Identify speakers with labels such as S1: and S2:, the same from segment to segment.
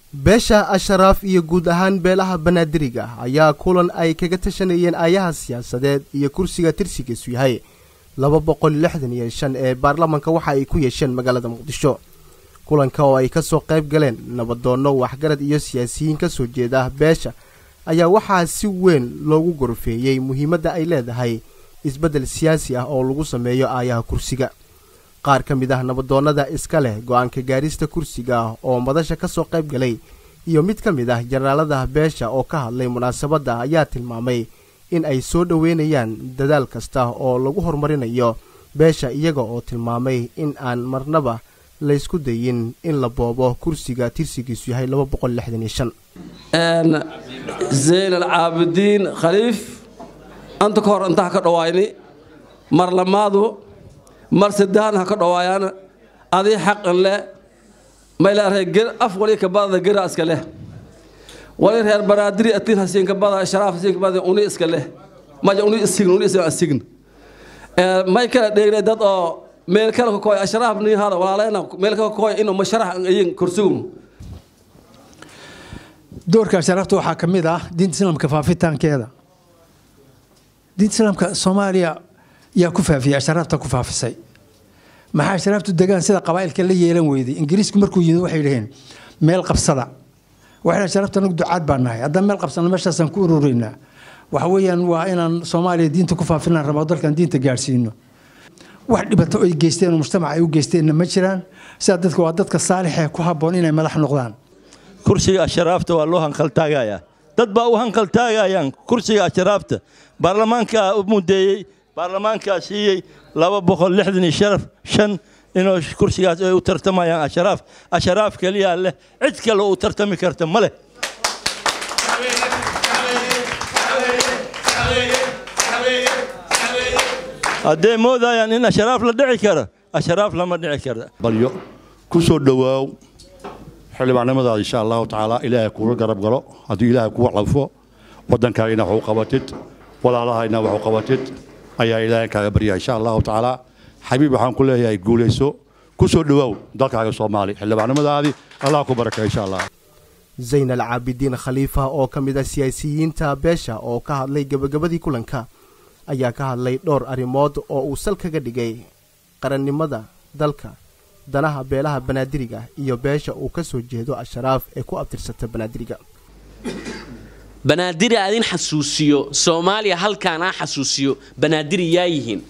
S1: beesha asharaaf iyo guud ahaan beelaha banaadiriga ayaa kulan ay kaga tashanayeen aayaha siyaasadeed iyo kursiga tirsigiisu yahay laba boqol lixdan iyo shan ee baarlamanka waxa ay ku yeesheen magaalada muqdisho kulanka oo ay ka soo qayb galeen nabadoonno waxgarad iyo siyaasiyiin ka soo jeeda beesha ayaa waxaa si weyn loogu gorfeeyey muhiimadda ay leedahay isbeddel siyaasi ah oo lagu sameeyo aayaha kursiga qaar ka mid ah nabadoonnada iska leh go'aanka gaarista kursiga oo madasha ka soo qayb galay iyo mid ka mid ah jenaraalada beesha oo ka hadlay munaasabadda ayaa tilmaamay in ay soo dhoweynayaan dadaal kasta oo lagu horumarinayo beesha iyaga oo tilmaamay in aan marnaba laysku dayin in la boobo kursiga tirsigiisu yahay
S2: zayn alcaabidiin khaliif anta ka hor inta ha ka dhawaayni mar lamaadu mar saddexan ha ka dhawaayaan adii xaqan leh maylaaree af wali kabadada gera iska leh wali reer banaadiri atiin hasiinka bada sharaaf hasiinka bada uni iska leh maja uni isign uni isign asign may kala dheegnay dad oo meel kale ka kooy ashraaf ni hada walaalena meel kale ka kooy inuu masharax ayin kursigu
S3: doorka ashraafta waxaa ka mid ah diinta islaamka faafitaankeeda diinta islaamka soomaaliya yaa ku faafiyey ashraafta ku faafisay maxaa ashraaftu degaan sida qabaa'ilka la yeelan weyday ingiriisku markuu yimid waxay dhaheen meel qabsada waxay ashraafta anagu ducaad baan nahay haddaan meel qabsana meeshaasaan ku urureynaa waxa weeyaan waa inaan soomaaliya diinta ku faafinaan rabaa dalkan diinta gaadhsiino wax dhibato ay geysteen oo mujtamaca ay u geysteenna ma jiraan sidaa dadka waa dadka saalixee ku habboon inay madax noqdaan
S4: kursiga asharaafta waa loo hanqaltaagayaa dad baa u hanqaltaagayaan kursiga asharaafta baarlamaankaa u mudeeyey baarlamaankaa siiyey laba boqol lixdan iyo sharaf shan inuu kursigaas ay u tartamayaan asharaaf asharaaf keliyaa leh cid kale u tartami karta ma leh hadday moodayaan in asharaaf la dhici karo asharaaf lama dhici karo
S5: balyo ku soo dhowaaw xildhibaannimadaada insha allahu tacaala ilaahay kuula garab galo haddii ilaahay kugu calfo waddankaagina wax u qabatid walaalahayna wax u qabatid ayaa ilaahay kaaga baryaa insha allahu tacaala xabiib waxaan ku leeyahay guulayso ku soo dhowaaw dalkaaga soomaali xildhibaannimadaadii allah ku baraka insha allah
S1: zayn alcaabidiin khaliifa oo ka mid ah siyaasiyiinta beesha oo ka hadlay gebagabadii kulanka ayaa ka hadlay dhowr arrimood oo uu sal kaga dhigay qarannimada dalka danaha beelaha banaadiriga iyo beesha uu ka soo jeedo asharaaf ee ku abtirsata banaadiriga
S6: banaadiri aadin xasuusiyo soomaaliya halkaan aa xasuusiyo banaadiri yaa yihiin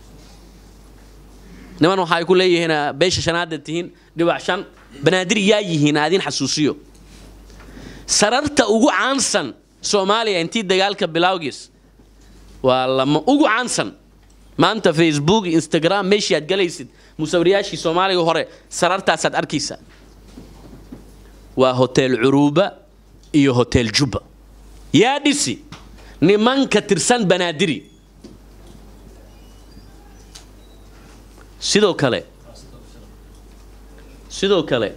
S6: niman waxa ay ku leeyihiin beesha shanaada tihiin dhibac shan banaadiri yaa yihiin aadin xasuusiyo sararta ugu caansan soomaaliya intii dagaalka bilowgiis waa lama ugu caansan maanta facebook instagram meeshii aad galaysid musawirayaashii soomaaliga hore sarartaasaad arkaysaa waa hotel curuuba iyo hotel jubba yaa dhisi nimanka tirsan banaadiri sidoo kale sidoo kale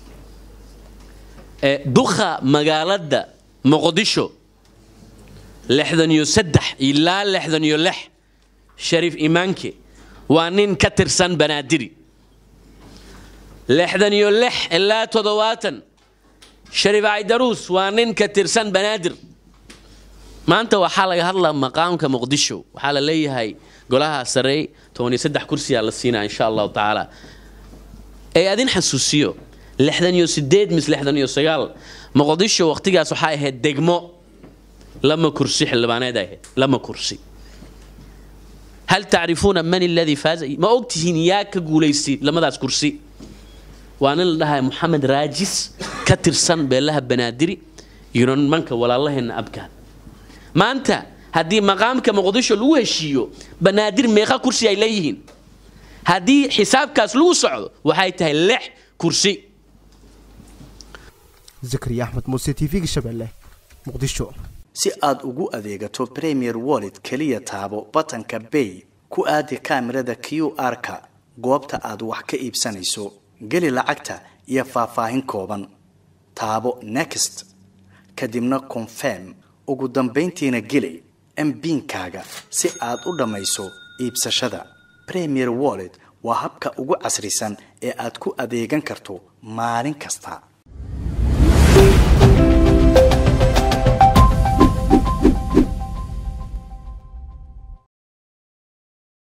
S6: dukha magaalada muqdisho lixdan iyo saddex ilaa lixdan iyo lix shariif imaanke waa nin ka tirsan banaadiri lixdan iyo lix ilaa toddobaatan shariif caydaruus waa nin ka tirsan banaadir maanta waxaa laga hadlaa maqaamka muqdisho waxaa la leeyahay golaha sarey toban iyo saddex kursiyaa la siinaa insha allahu tacaala ee adin xasuusiyo lixdan iyo sideed mis lixdan iyo sagaal muqdisho waqtigaas waxaa ahayd degmo lama kursi xildhibaaneed ahayd lama kursi hal tacrifuuna man aladii faaza ma ogtihiin yaa ka guulaystay lamadaas kursi waa nin la dhahay moxamed raajis ka tirsan beelaha banaadiri iyo nimanka walaalaheenna abkaan maanta haddii maqaamka muqdisho lagu heshiiyo banaadir meeqa kursi ay leeyihiin haddii xisaabkaas lagu socdo waxay tahay lix kursi
S1: zakariya axmed muuse t v-ga shabeelle muqdisho
S7: si aad ugu adeegato premier wallet keliya taabo batanka bay ku aadi kaamirada q r-ka goobta aad wax ka iibsanayso geli lacagta iyo faahfaahin kooban taabo next kadibna confirm ugu dambayntiina geli mbiinkaaga si aad u dhammayso iibsashada premier wallet waa habka ugu casrisan ee aad ku adeegan karto maalin kasta